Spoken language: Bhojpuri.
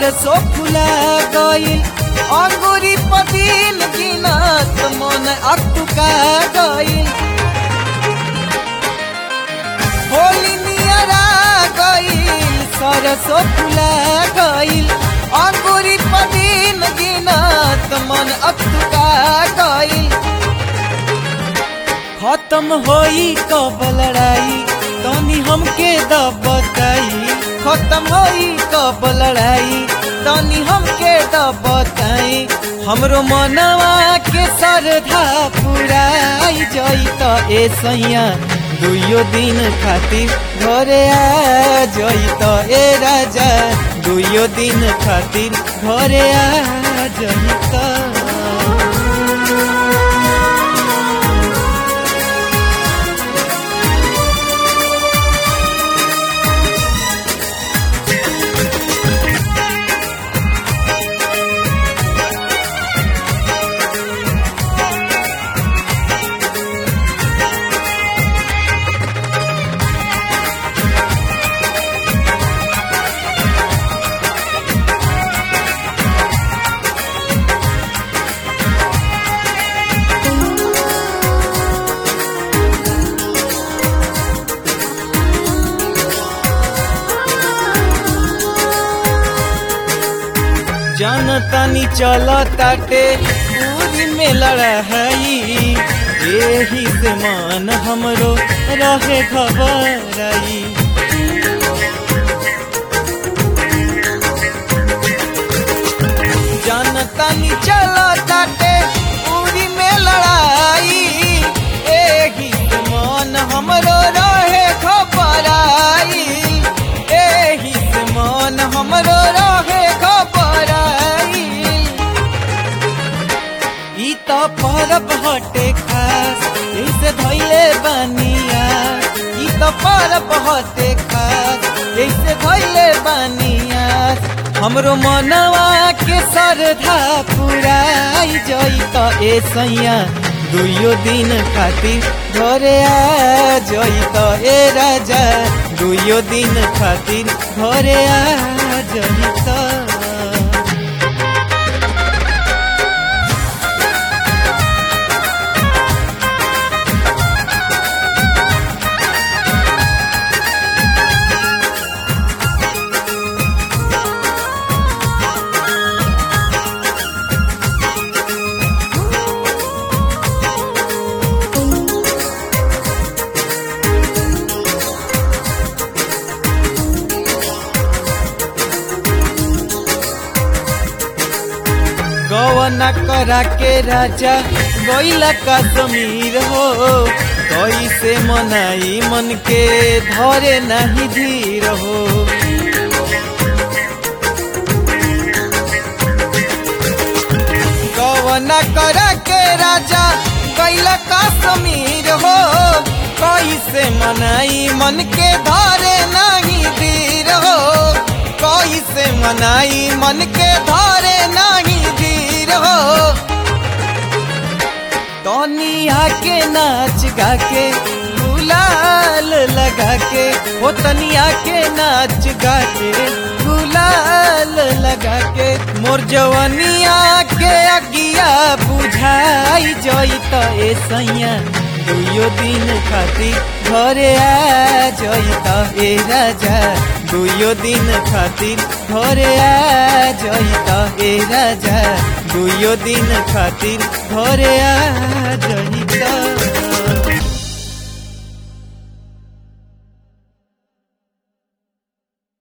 सरसो फुला गइल अंगूरी पदिन गिनत मन अटुका गइल होली नियरा गइल सरसो फुला गइल अंगूरी पदिन गिनत मन अटुका गइल खत्म होई कब लड़ाई तनी हमके द बताई खत्म होई कब लड़ाई तनी हमके द बताई हमरो मनवा के सरधा पुराई जई त ए सैया दुइयो दिन खातिर घरे आ जई त ए राजा दुइयो दिन खातिर घरे आ जई त जनतानी चल ताटे पूरी में लड़ाई एही से मन हमरो रहे घबराई जनतानी चल ताटे पूरी में लड़ाई एही से मन हमरो रहे घबराई एही से मन हमरो रहे घबराई ई त परब हटे खास ऐसे धैले बनिया ई त परब हटे खास ऐसे धैले बनिया हमरो मनवा के सरधा पुराई जई त ए सैया दुइयो दिन खातिर घरे आ जई त ए राजा दुइयो दिन खातिर घरे आ जई त गवना करा के राजा गईला का समीर हो कैसे मनाई मन के धरे नहीं धीर हो गवना करा के राजा गईला का समीर हो कैसे मनाई मन के धरे नहीं धीर हो कैसे मनाई मन के धरे नहीं धीर हो तनिया के नाच गा के गुलाल लगा के ओ तनिया के नाच गा के गुलाल लगा के मोर जवनिया के अगिया बुझाई जई त ए सैया दुइयो दिन खातिर घरे आ जई त ए राजा दुइयो दिन खातिर घरे आ जई त ए राजा दुइयो दिन खातिर घरे आ जई त